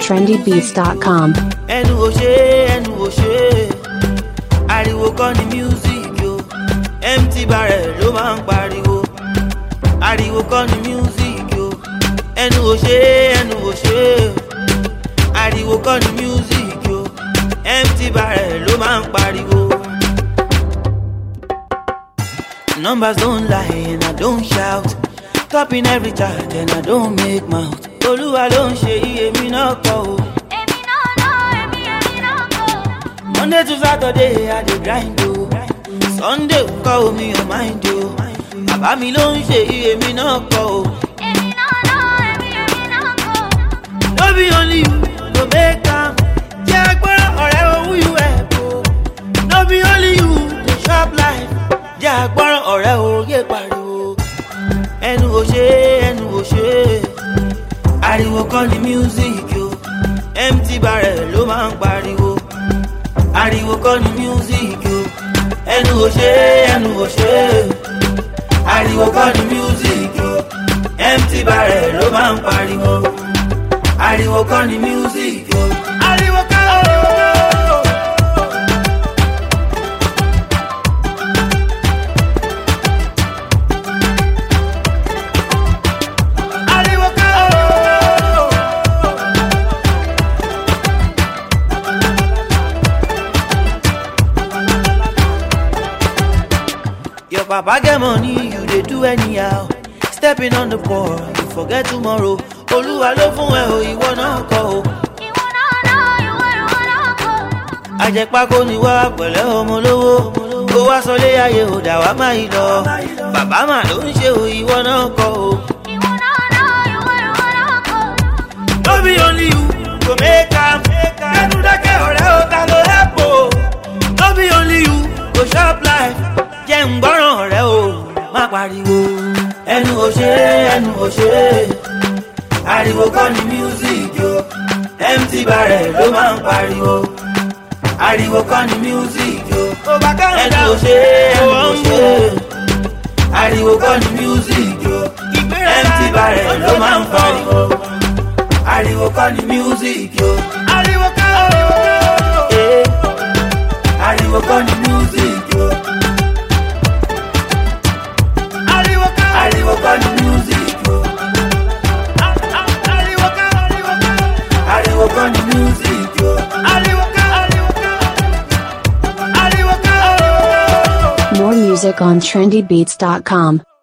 trendybeats.com. ẹnu ò ṣe ẹnu ò ṣe ariwo kọ́ ni music yo empty barrel ló máa ń pariwo ariwo kọ́ ni music yo ẹnu ò ṣe ẹnu ò ṣe ariwo kọ́ ni music yo empty barrel ló máa ń pariwo. Numbers don't lie and I don't shout. Topping every chart and I don't make mouth. Olúwa ló ń ṣe iye mi náà kọ́ o. Èmi náà náà, èmi èmi náà kọ́. Monday to Saturday, I dey grind o. Sunday kọ́ omi ò mind o. Bàbá mi ló ń ṣe iye mi náà kọ́ o. Èmi náà náà, èmi èmi náà kọ́. No be only you go make am. Jẹ́ agbára ọ̀rẹ́ owó you help o. No be only you dey chop life. Jẹ́ agbára ọ̀rẹ́ òye pariwo. Ẹnu ò ṣe ẹnu ò ṣe. Ariwo kọ́ ni music o. Empty barrel ló máa ń pariwo. Ariwo kọ́ ni music o. Ẹnu ò ṣe ẹnu ò ṣe. Ariwo kọ́ ni music o. Empty barrel ló máa ń pariwo ariwo kọ́ ni music o. ariwo kọ́ o. ariwo kọ́ o. Your papa get money, you dey do anyhow. Stepping on the poor, you forget tomorrow. Olúwa ló fún ẹ o, ìwọ náà kọ́ o. Ìwọ náà náà, ìwọ ìwọ náà kọ́. Àjẹpákó ni wá pẹ̀lẹ́ ọmọ lówó. Kó wá sọlé ayé ò dà wá má yìí lọ. Bàbá mà ló ń ṣe o, ìwọ náà kọ́ o. Ìwọ náà náà, ìwọ ìwọ náà kọ́. No be only you go make am. Kẹ́nu dákẹ́ ọ̀rẹ́ o, ta ló help o? No be only you go chop life. Jẹ́ ń gbọ́ràn ọ̀rẹ́ o, má pariwo. Ẹnu ò ṣe é, ẹnu ò ṣe é. Ariwo kọ́ ni music yo. Empty barrel ló máa ń pariwo. Ariwo kọ́ ni music yo. Ẹnu ò ṣe é, ẹnu ò ṣe é. Ariwo kọ́ ni music yo. Empty barrel ló máa ń pariwo ariwo kọ́ ni music yo. ariwo kọ́ o. ariwo kọ́ ni music yo. ariwo kọ́ ariwo kọ́ ni music yo. ariwo kọ́ ariwo kọ́ ariwo kọ́ ni music yo. ariwo kọ́ ariwo kọ́ ariwo kọ́. More music on trendybeats.com.